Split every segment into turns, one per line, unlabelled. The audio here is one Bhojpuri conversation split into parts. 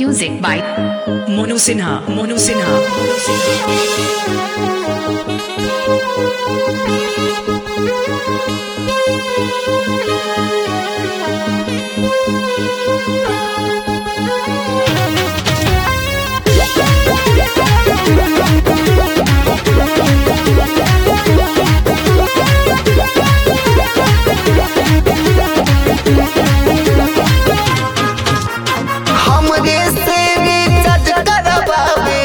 Music by
Monu Sinha. Monu Sinha.
हमरे से रिचार्ज करवावे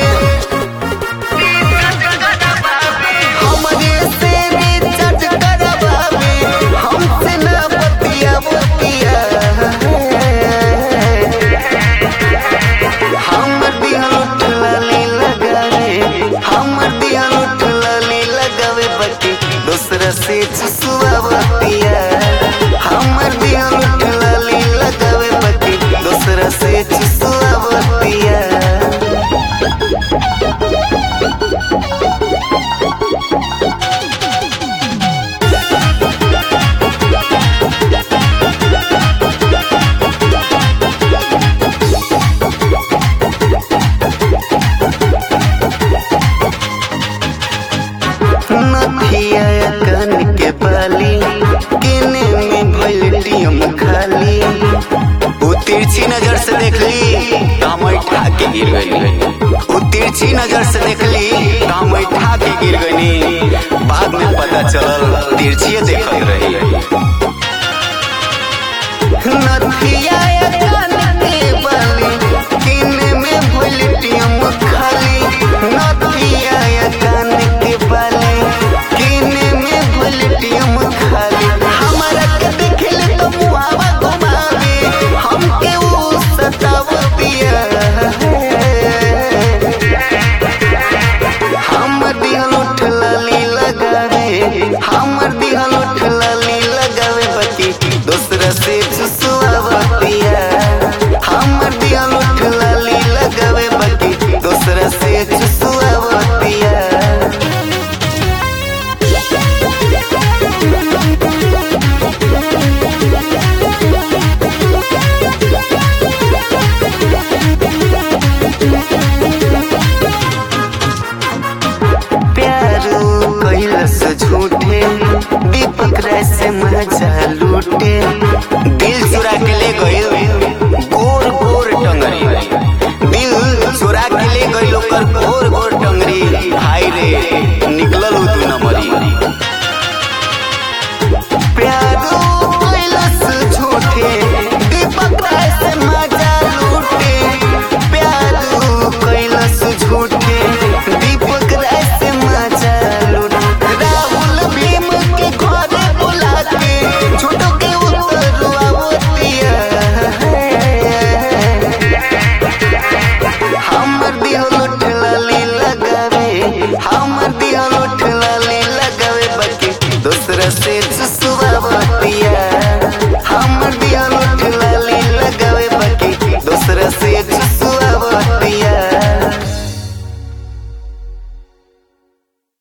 हमरे से रिचार्ज करवावे हमसे ना बतिया बतिया हमर दिहल उठलाली लगावे हमर दिहल उठलाली लगावे बटी दूसरा से चुसुआ बतिया हमर दिहल उठलाली लगावे बटी दूसरा से चुसुआ बतिया नथिया कान के बाली केने में भइल टीम खाली उ तिरछी नजर से देखली हम उठा के गिर गई उ तिरछी नजर से देखली हम उठा के गिर गई बाद में पता चलल तिरछिए देखत रही नथिया कान के बाली केने में भइल टीम खाली नथिया कान के बाली केने में भइल टीम खाली हमरा के देखले तो मुहावा घुमावे हमके उ सतावतिया हमर दिहल उठलाली लगावे हमर दिहल उठलाली लगावे बची दूसरा से